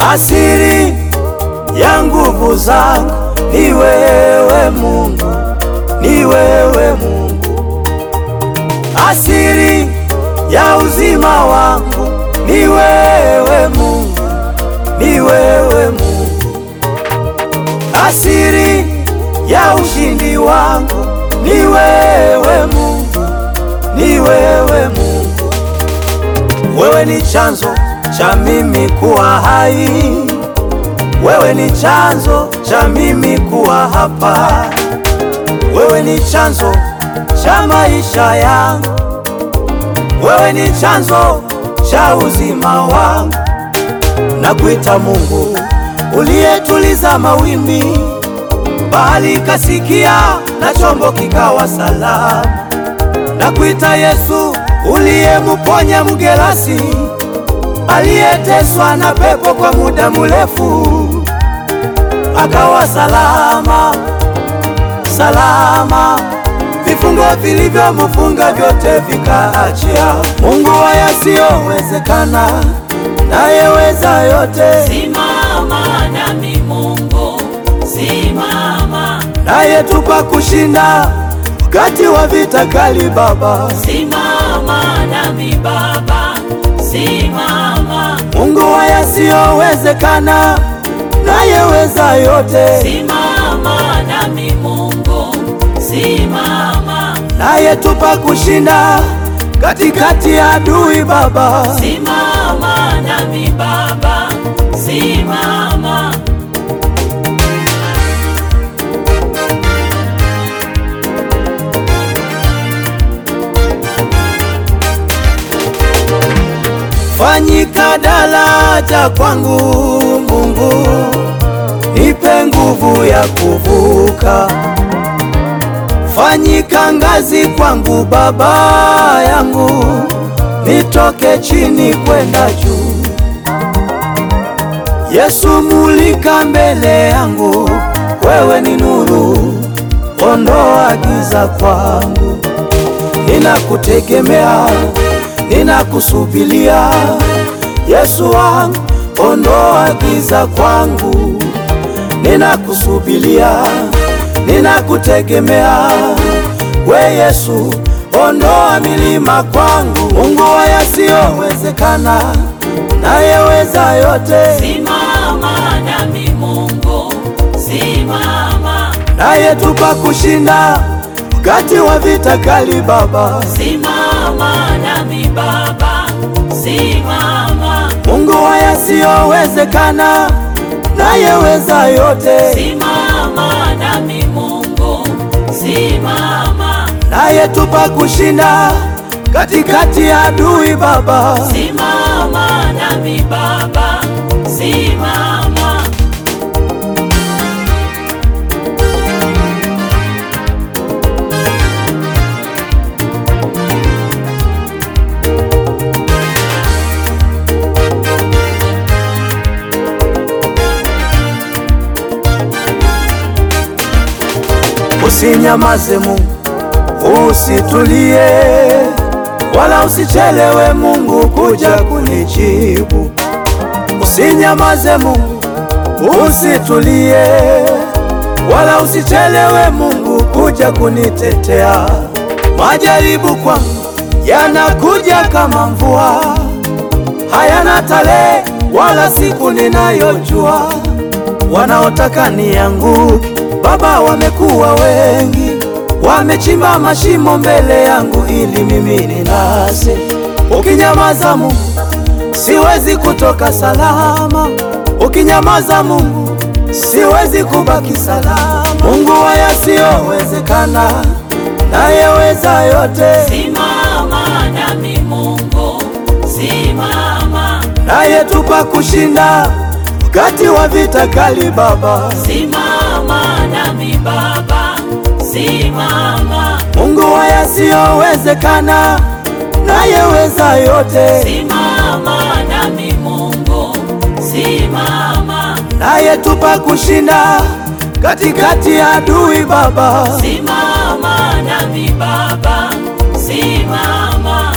Asiri ya nguvu zangu ni wewe Mungu, ni wewe Mungu. Asiri ya uzima wangu ni wewe Mungu, ni wewe Mungu. Asiri ya ushindi wangu ni wewe Mungu, ni wewe Mungu. Wewe ni chanzo cha mimi kuwa hai, wewe ni chanzo cha mimi kuwa hapa, wewe ni chanzo cha maisha yangu, wewe ni chanzo cha uzima wangu. Nakuita Mungu uliyetuliza mawimbi, bahari ikasikia na chombo kikawa salama. Nakuita Yesu uliyemuponya mgerasi aliyeteswa na pepo kwa muda mrefu, akawa salama salama, vifungo vilivyomfunga vyote vikaachia. Mungu wa yasiyowezekana, nayeweza yote, Simama nami Mungu, simama, nayetupa kushinda wakati wa vita kali. Baba simama nami Baba, simama, Mungu wa yasiyowezekana, nayeweza yote, simama nami Mungu, simama, nayetupa kushinda katikati ya adui. Baba simama nami Baba, simama, fanyika daraja kwangu Mungu, nipe nguvu ya kuvuka. Fanyika ngazi kwangu Baba yangu, nitoke chini kwenda juu. Yesu, mulika mbele yangu, wewe ni nuru, ondoa giza kwangu. Ninakutegemea, ninakusubilia Yesu wangu, ondoa giza kwangu. Ninakusubilia, ninakutegemea we Yesu, ondoa milima kwangu. Mungu wa yasiyowezekana, nayeweza yote, simama nami Mungu, simama, nayetupa kushinda wakati wa vita kali. Baba simama nami Baba, simama, Mungu wa yasiyowezekana, nayeweza yote, simama nami Mungu, simama, nayetupa kushinda katikati ya adui. Baba simama nami Baba, simama, Usinyamaze Mungu, usitulie wala usichelewe Mungu kuja kunijibu. Usinyamaze Mungu, usitulie wala usichelewe Mungu kuja kunitetea. Majaribu kwangu yanakuja kama mvua, hayana tarehe wala siku ninayojua. Wanaotaka nianguke Baba wamekuwa wengi, wamechimba mashimo mbele yangu ili mimi ninase. Ukinyamaza Mungu, siwezi kutoka salama. Ukinyamaza Mungu, siwezi kubaki salama. Mungu wa yasiyowezekana, nayeweza yote, simama nami Mungu, simama, nayetupa kushinda wakati wa vita kali. Baba simama nami Baba, simama, Mungu wa yasiyowezekana, nayeweza yote, simama nami Mungu, simama, nayetupa kushinda katikati ya adui. Baba simama nami Baba, simama,